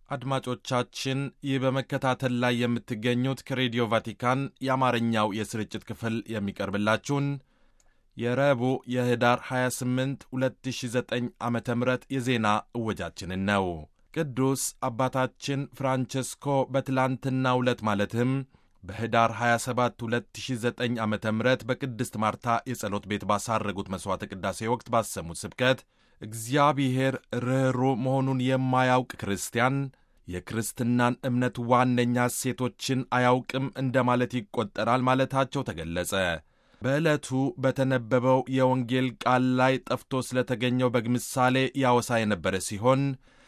አድማጮቻችን ይህ በመከታተል ላይ የምትገኙት ከሬዲዮ ቫቲካን የአማርኛው የስርጭት ክፍል የሚቀርብላችሁን የረቡዕ የህዳር 28 2009 ዓ ም የዜና እወጃችንን ነው። ቅዱስ አባታችን ፍራንቸስኮ በትላንትናው ዕለት ማለትም በህዳር 27 2009 ዓ ም በቅድስት ማርታ የጸሎት ቤት ባሳረጉት መሥዋዕተ ቅዳሴ ወቅት ባሰሙት ስብከት እግዚአብሔር ርኅሩህ መሆኑን የማያውቅ ክርስቲያን የክርስትናን እምነት ዋነኛ እሴቶችን አያውቅም እንደማለት ይቆጠራል ማለታቸው ተገለጸ። በዕለቱ በተነበበው የወንጌል ቃል ላይ ጠፍቶ ስለተገኘው በግ ምሳሌ ያወሳ የነበረ ሲሆን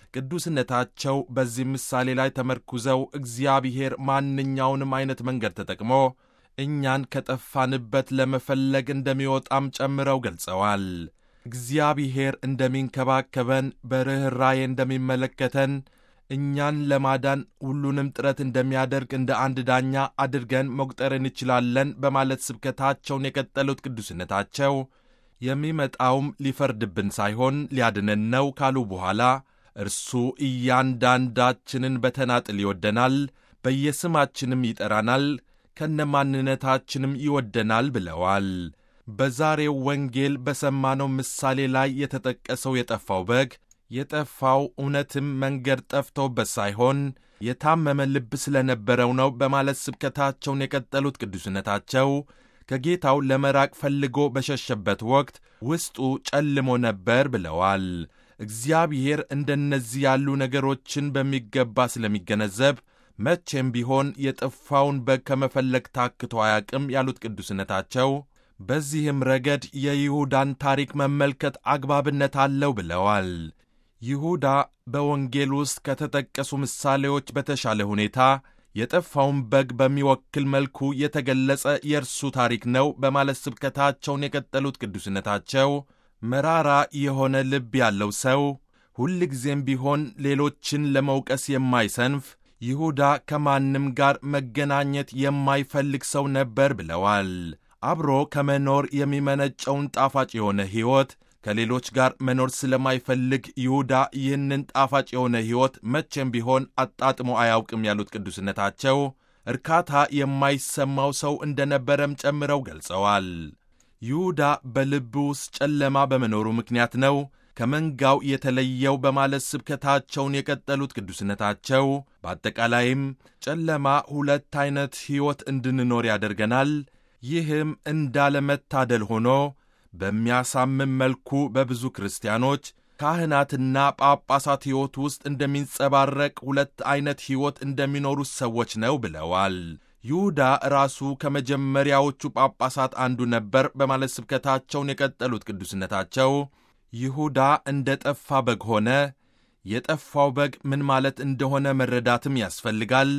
ቅዱስነታቸው በዚህ ምሳሌ ላይ ተመርኩዘው እግዚአብሔር ማንኛውንም አይነት መንገድ ተጠቅሞ እኛን ከጠፋንበት ለመፈለግ እንደሚወጣም ጨምረው ገልጸዋል። እግዚአብሔር እንደሚንከባከበን በርኅራዬ እንደሚመለከተን እኛን ለማዳን ሁሉንም ጥረት እንደሚያደርግ እንደ አንድ ዳኛ አድርገን መቁጠር እንችላለን በማለት ስብከታቸውን የቀጠሉት ቅዱስነታቸው የሚመጣውም ሊፈርድብን ሳይሆን ሊያድነን ነው ካሉ በኋላ እርሱ እያንዳንዳችንን በተናጥል ይወደናል፣ በየስማችንም ይጠራናል፣ ከነማንነታችንም ይወደናል ብለዋል። በዛሬው ወንጌል በሰማነው ምሳሌ ላይ የተጠቀሰው የጠፋው በግ የጠፋው እውነትም መንገድ ጠፍቶበት ሳይሆን የታመመ ልብ ስለነበረው ነው በማለት ስብከታቸውን የቀጠሉት ቅዱስነታቸው ከጌታው ለመራቅ ፈልጎ በሸሸበት ወቅት ውስጡ ጨልሞ ነበር ብለዋል። እግዚአብሔር እንደነዚህ ያሉ ነገሮችን በሚገባ ስለሚገነዘብ መቼም ቢሆን የጠፋውን በግ ከመፈለግ ታክቶ አያቅም ያሉት ቅዱስነታቸው በዚህም ረገድ የይሁዳን ታሪክ መመልከት አግባብነት አለው ብለዋል። ይሁዳ በወንጌል ውስጥ ከተጠቀሱ ምሳሌዎች በተሻለ ሁኔታ የጠፋውን በግ በሚወክል መልኩ የተገለጸ የእርሱ ታሪክ ነው በማለት ስብከታቸውን የቀጠሉት ቅዱስነታቸው መራራ የሆነ ልብ ያለው ሰው ሁልጊዜም ቢሆን ሌሎችን ለመውቀስ የማይሰንፍ ይሁዳ ከማንም ጋር መገናኘት የማይፈልግ ሰው ነበር ብለዋል። አብሮ ከመኖር የሚመነጨውን ጣፋጭ የሆነ ሕይወት ከሌሎች ጋር መኖር ስለማይፈልግ ይሁዳ ይህንን ጣፋጭ የሆነ ሕይወት መቼም ቢሆን አጣጥሞ አያውቅም ያሉት ቅዱስነታቸው እርካታ የማይሰማው ሰው እንደነበረም ጨምረው ገልጸዋል። ይሁዳ በልብ ውስጥ ጨለማ በመኖሩ ምክንያት ነው ከመንጋው የተለየው በማለት ስብከታቸውን የቀጠሉት ቅዱስነታቸው በአጠቃላይም ጨለማ ሁለት ዐይነት ሕይወት እንድንኖር ያደርገናል። ይህም እንዳለመታደል ሆኖ በሚያሳምም መልኩ በብዙ ክርስቲያኖች ካህናትና ጳጳሳት ሕይወት ውስጥ እንደሚንጸባረቅ ሁለት ዐይነት ሕይወት እንደሚኖሩ ሰዎች ነው ብለዋል። ይሁዳ ራሱ ከመጀመሪያዎቹ ጳጳሳት አንዱ ነበር በማለት ስብከታቸውን የቀጠሉት ቅዱስነታቸው ይሁዳ እንደ ጠፋ በግ ሆነ። የጠፋው በግ ምን ማለት እንደሆነ መረዳትም ያስፈልጋል።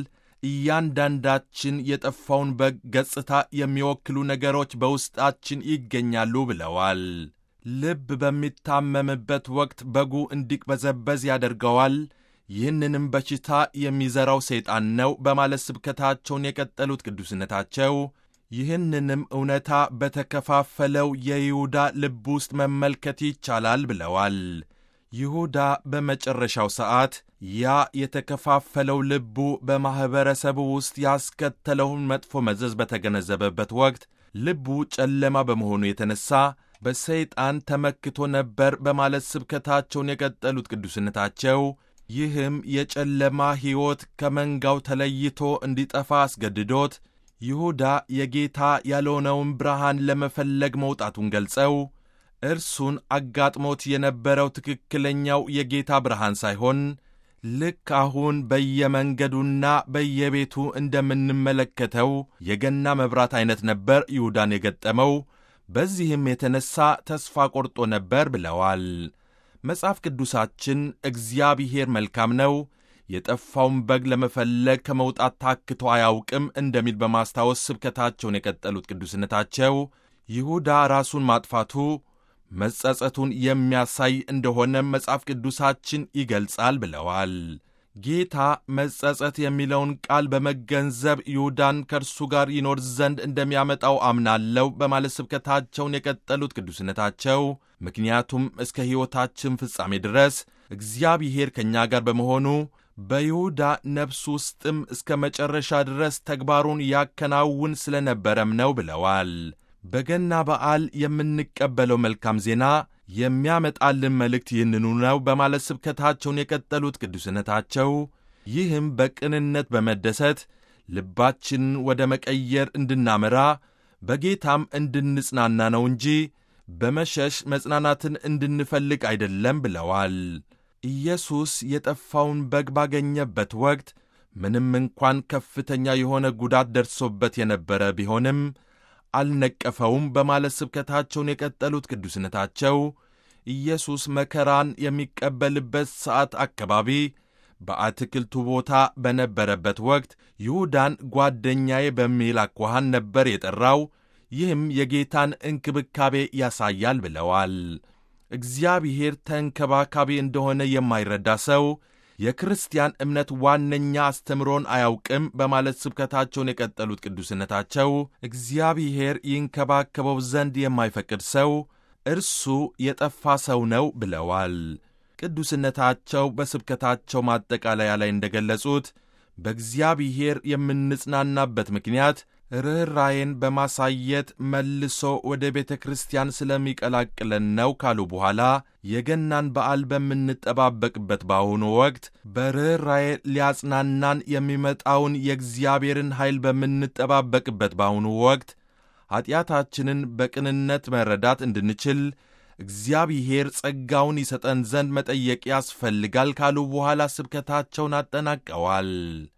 እያንዳንዳችን የጠፋውን በግ ገጽታ የሚወክሉ ነገሮች በውስጣችን ይገኛሉ ብለዋል። ልብ በሚታመምበት ወቅት በጉ እንዲቅበዘበዝ ያደርገዋል። ይህንንም በሽታ የሚዘራው ሰይጣን ነው በማለት ስብከታቸውን የቀጠሉት ቅዱስነታቸው ይህንንም እውነታ በተከፋፈለው የይሁዳ ልብ ውስጥ መመልከት ይቻላል ብለዋል። ይሁዳ በመጨረሻው ሰዓት ያ የተከፋፈለው ልቡ በማኅበረሰቡ ውስጥ ያስከተለውን መጥፎ መዘዝ በተገነዘበበት ወቅት ልቡ ጨለማ በመሆኑ የተነሳ በሰይጣን ተመክቶ ነበር በማለት ስብከታቸውን የቀጠሉት ቅዱስነታቸው ይህም የጨለማ ሕይወት ከመንጋው ተለይቶ እንዲጠፋ አስገድዶት ይሁዳ የጌታ ያልሆነውን ብርሃን ለመፈለግ መውጣቱን ገልጸው እርሱን አጋጥሞት የነበረው ትክክለኛው የጌታ ብርሃን ሳይሆን ልክ አሁን በየመንገዱና በየቤቱ እንደምንመለከተው የገና መብራት ዐይነት ነበር ይሁዳን የገጠመው። በዚህም የተነሣ ተስፋ ቆርጦ ነበር ብለዋል። መጽሐፍ ቅዱሳችን እግዚአብሔር መልካም ነው፣ የጠፋውን በግ ለመፈለግ ከመውጣት ታክቶ አያውቅም እንደሚል በማስታወስ ስብከታቸውን የቀጠሉት ቅዱስነታቸው ይሁዳ ራሱን ማጥፋቱ መጸጸቱን የሚያሳይ እንደሆነ መጽሐፍ ቅዱሳችን ይገልጻል ብለዋል። ጌታ መጸጸት የሚለውን ቃል በመገንዘብ ይሁዳን ከእርሱ ጋር ይኖር ዘንድ እንደሚያመጣው አምናለው በማለት ስብከታቸውን የቀጠሉት ቅዱስነታቸው ምክንያቱም እስከ ሕይወታችን ፍጻሜ ድረስ እግዚአብሔር ከእኛ ጋር በመሆኑ በይሁዳ ነፍስ ውስጥም እስከ መጨረሻ ድረስ ተግባሩን ያከናውን ስለነበረም ነው ብለዋል። በገና በዓል የምንቀበለው መልካም ዜና የሚያመጣልን መልእክት ይህንኑ ነው በማለት ስብከታቸውን የቀጠሉት ቅዱስነታቸው ይህም በቅንነት በመደሰት ልባችንን ወደ መቀየር እንድናመራ በጌታም እንድንጽናና ነው እንጂ በመሸሽ መጽናናትን እንድንፈልግ አይደለም ብለዋል። ኢየሱስ የጠፋውን በግ ባገኘበት ወቅት ምንም እንኳን ከፍተኛ የሆነ ጉዳት ደርሶበት የነበረ ቢሆንም አልነቀፈውም በማለት ስብከታቸውን የቀጠሉት ቅዱስነታቸው ኢየሱስ መከራን የሚቀበልበት ሰዓት አካባቢ በአትክልቱ ቦታ በነበረበት ወቅት ይሁዳን ጓደኛዬ በሚል አኳኋን ነበር የጠራው። ይህም የጌታን እንክብካቤ ያሳያል ብለዋል። እግዚአብሔር ተንከባካቢ እንደሆነ የማይረዳ ሰው የክርስቲያን እምነት ዋነኛ አስተምሮን አያውቅም በማለት ስብከታቸውን የቀጠሉት ቅዱስነታቸው እግዚአብሔር ይንከባከበው ዘንድ የማይፈቅድ ሰው እርሱ የጠፋ ሰው ነው ብለዋል። ቅዱስነታቸው በስብከታቸው ማጠቃለያ ላይ እንደገለጹት በእግዚአብሔር የምንጽናናበት ምክንያት ርኅራዬን በማሳየት መልሶ ወደ ቤተ ክርስቲያን ስለሚቀላቅለን ነው ካሉ በኋላ የገናን በዓል በምንጠባበቅበት በአሁኑ ወቅት በርኅራዬ ሊያጽናናን የሚመጣውን የእግዚአብሔርን ኃይል በምንጠባበቅበት በአሁኑ ወቅት ኀጢአታችንን በቅንነት መረዳት እንድንችል እግዚአብሔር ጸጋውን ይሰጠን ዘንድ መጠየቅ ያስፈልጋል ካሉ በኋላ ስብከታቸውን አጠናቀዋል።